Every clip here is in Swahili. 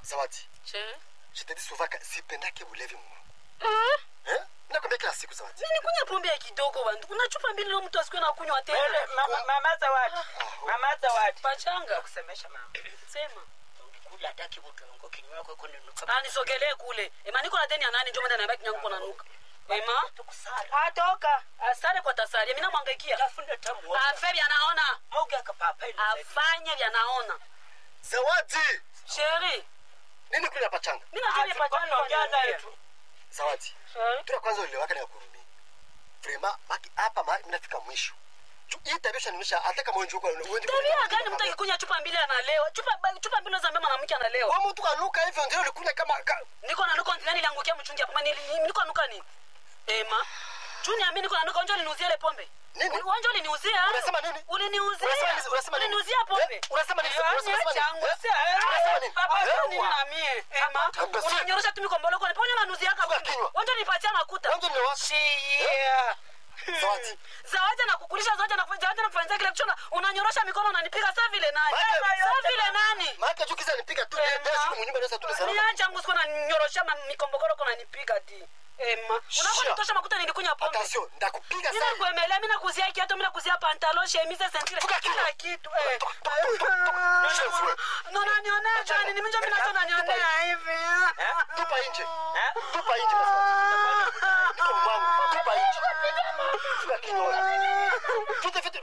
zawadi Che. je te dis souvent que sipendake ulevi mno Eh? eh? nakwambia kila siku zawadi Nini kunywa pombe ya kidogo bandu? Kuna chupa mbili leo mtu asikuwe na kunywa Wewe, tena. mama- mama zawadi mama zawadi Pachanga. kusemesha mama Sema. ungikula hataki kutungo kinywa kwako ninuka Ah, nisogelee kule. Ema niko na deni ya nani ndio maana naambia kinyangu kuna nuka. Ema. tukusala Atoka. Asare kwa tasari. Mimi namwangaikia. tafunda tamu Afe vya naona. moga kapapa ile Afanye vya naona. zawadi Sheri. nini kule pachanga Mimi najua ni pachanga kwa jana nini. yetu zawadi Sheri. tuna kwanza ulewaka na kurumi vrema baki hapa mahali mnafika mwisho Ju- hii tabia shanimisha hata kama wenjuko Tabia gani mtu akikunywa chupa mbili analewa? Chupa chupa mbili za mbema mwanamke analewa. wa mtu kanuka hivyo ndio ulikunya kama ka, niko na nuka nani liangukia mchungi hapo Mani- ni- niko nuka nini ema juni ami niko na nuka unjo uliniuzia ile pombe Nini? unjo uliniuzia Unasema nini? uliniuzia Unasema nini? Unasema nini? uliniuzia pombe Eh? Unasema nini? Eh, Unasema nini? changu, Eh? si- eh, Unasema nini? papa, Eh? sio nini na mie ema Hapa si- unanyorosha tu mikombolo kwa ponyo nanuzia Funga kaka kinywa. unjo nipatia makuta Wanzo ni wako. Shia. zawadi zawadi na kukulisha zawadi na kufanya zawadi na kufanya kile kichona unanyorosha mikono unanipiga saa vile nani Maana- saa vile nani maana jukiza nipiga tu Ema. ndio siku mnyumba ndio tu salama niacha ngusko na nyoroshia mikombogoro kuna nipiga di ema Shia. unakonitosha makuta nilikunya pombe attention ndakupiga mina sana kuemelea mina kuzia kiatu mina kuzia pantalo shemise sentire Funga kinywa. kila kitu eh. Toka, toka, toka, toka. Chef, we. no nanionea jani ni minjo minacho nanionea hivi tupa nje Eh? tupa nje basi niko mwangu tupa nje funga kinywa fite fite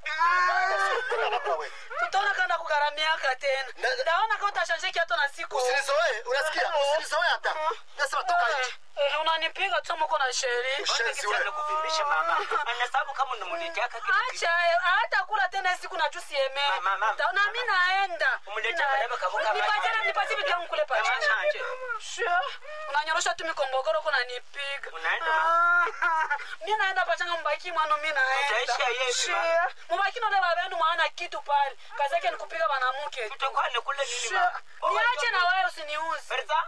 kuna baba wewe tutaona kanda kugaramiaka tena Na- ndaona kama utashanje kiatu na siku usinizoe unasikia usinizoe hata nasema toka nje Eh, unanipiga tu muko na sheri Ushenzi wewe. kuvimbisha mama anasabu kama unamunileteaka kitu acha hata kula tena siku na jusi eme Mama, mama. na mimi naenda Umlete Mina- maraba kavuka nipatie maji. nipatie vitu vyangu kule Mama, pacha chanje. Sure. unanyorosha tu mikombogoro kuna nipiga Unaenda, mi naenda pachanga mbaki mwano mi Utaisha naenda yepi, Sure. mubaki nole babendu mwana kitu pale kazi yake ni kupiga banamuke tu. tutakuwa nikule nini Sure. mama niache na wewe usiniuzi Berza?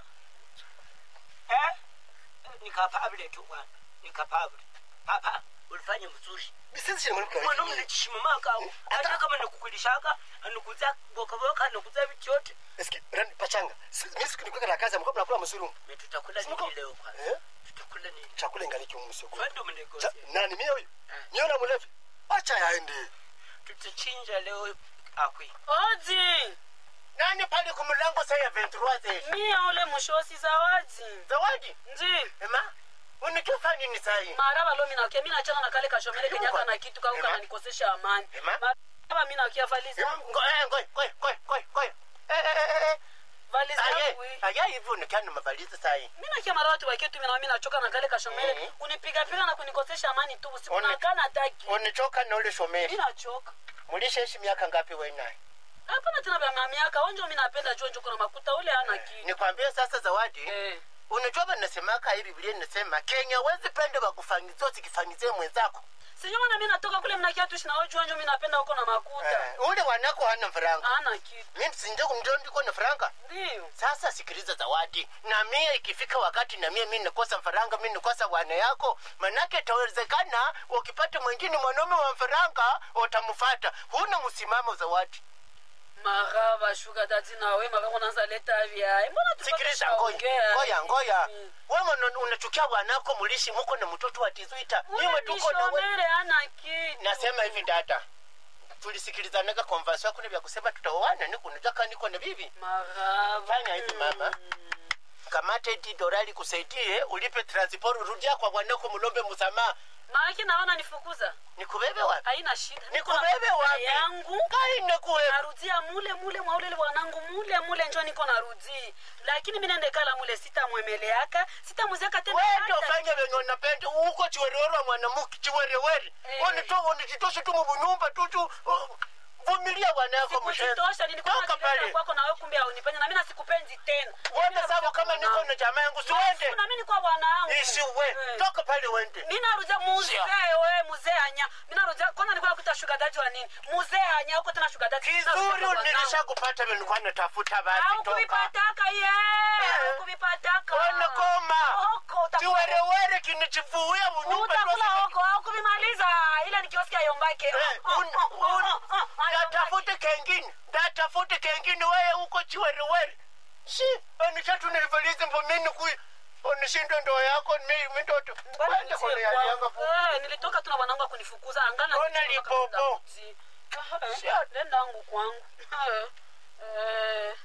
Eh? Nikapabile tu bwana. Nikapabile. Papa, ulifanya mzuri. bisisi chini mwanamke Mwanaume anajishimamaka au. Hata kama nakukulishaka, anakuza boka boka, anakuza vitu yote. eski rani pachanga Si- mimi siku nikuweka na kazi mko mnakula msuru Mimi tutakula Simuko- nini leo kwanza? eh Tutakula nini? chakula ingaliki msoko Kwani mnegosia? nani mimi huyu Eh. niona mlevi acha yaende Tutachinja leo akwi. odi Nani pale kwa mlango saa ya 23 zetu? mia ule mshosi zawadi Zawadi. ndi Ema? Unataka nini saa hii? maraba lo minakia mi nachana na kale kashomele Ayuba. kenyaka na kitu kako Ema. kananikosesha amani Ema. maraba mi nakia valizi Ema, ngo- eh, ngoja, ngoja, ngoja, ngoja, ngoja. Eh, eh, eh, eh. valizi Aye, yangu hii aye, hivi unakaa mavalizi saa hii. mi nakia mara watu wakie tu mi na mi nachoka na kale kashomele Mhm. kunipigapiga na kunikosesha amani tu usiku One- nakana taki Unichoka na ule mi shomeri. nachoka Mulishaishi miaka ngapi wewe naye? hapana tena vya miaka onjo mi napenda jonjo kuna makuta ule ana kitu Nikwambie sasa Zawadi, eh. unajua banasemaka hii Biblia inasema Kenya wezi pende bakufanyizia usikifanyizie mwenzako. sinyo mana mi natoka kule mnakia tuishi na ojo onjo mi napenda huko na makuta Eh, ule wanako hana faranga. ana kitu Mimi sinje kumndio ndiko na faranga. ndio Sasa sikiliza Zawadi, na mie ikifika wakati na mie mimi nikosa faranga, mimi nikosa wana yako, manake itawezekana ukipata mwingine mwanaume wa faranga utamfuata. Huna msimamo Zawadi. maraba shuka dati nawe makango naza leta vyae mbona sikiliza ngoya ngoya ngoya wewe unachukia bwanako mulishi muko na mtoto wa tizuita nyuma tuko na wewe mishomere ana kitu nasema hivi dada tulisikilizanaga konvasio kuna vya kusema tutaoana ni kunataka niko na bibi maraba fanya hivi mama kamata eti dorali kusaidie ulipe transport rudia kwa bwanako mulombe msamaha maaki naona nifukuza nikubebe wapi haina shida Niko nikubebe na wapi yangu kaine kuwe narudia mule mule mwaulele bwanangu mule mule njo niko narudi lakini mi nende kala mule sitamwemeleaka sitamuziaka tena wende hata ufanye venye unapenda uko chiwerewere wa mwanamuke chiwerewere Eh. onito onititoshe tu mubunyumba tutu uh, vumilia bwanako mshenzi sikutosha nilikuwa toka nakileta pale kwako nawe kumbe haunipende na mi nasikupendi tena wende sabu kama niko na jamaa yangu siwende na mi nikuwa bwana yangu isiwe Eh. toka pale wende mi narudia muzee we muzee anya mi narudia kwanza nilikuwa nakuita shuga dadi wa nini muzee anya huko tena shuga dadi kizuri nilishakupata venikuwa natafuta basi au toka kuvipataka ye Eh. au kuvipataka onekoma Oko, utakula- chiwerewere kinichivuia bunyumba utakula huko au kuvimaliza ile nikiosikia yombake ndatafute kengine ndatafute kengine weye huko chiwerewere si anishatu nilivalize mbo mimi kui onishindwe ndoa yako mi mitoto Bwana Kwenda nitie kule yali yanga kwangu. Eh, nilitoka tu na bwanangu akunifukuza angana Ona nilitoka lipopo. kama daudi. Ah, Shit. nenda angu kwangu Eh, eh,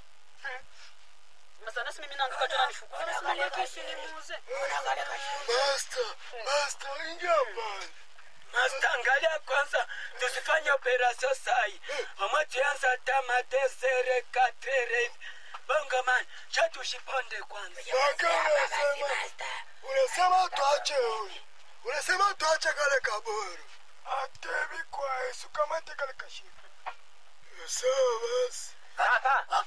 sasa nasi mimi naanguka tena nifukuza nasi mimi kesi nimuuze Master, master, ingia pale. Master, angalia kwanza tusifanye operasyon sai omwe tuyanza tamate sere katere bongo man sha tushiponde kwanza Lakini unasema, unasema tuache huyu. Unasema tuache kale kaburu. Atebi kwa Yesu kamate kale kashika. Sawa basi. Papa,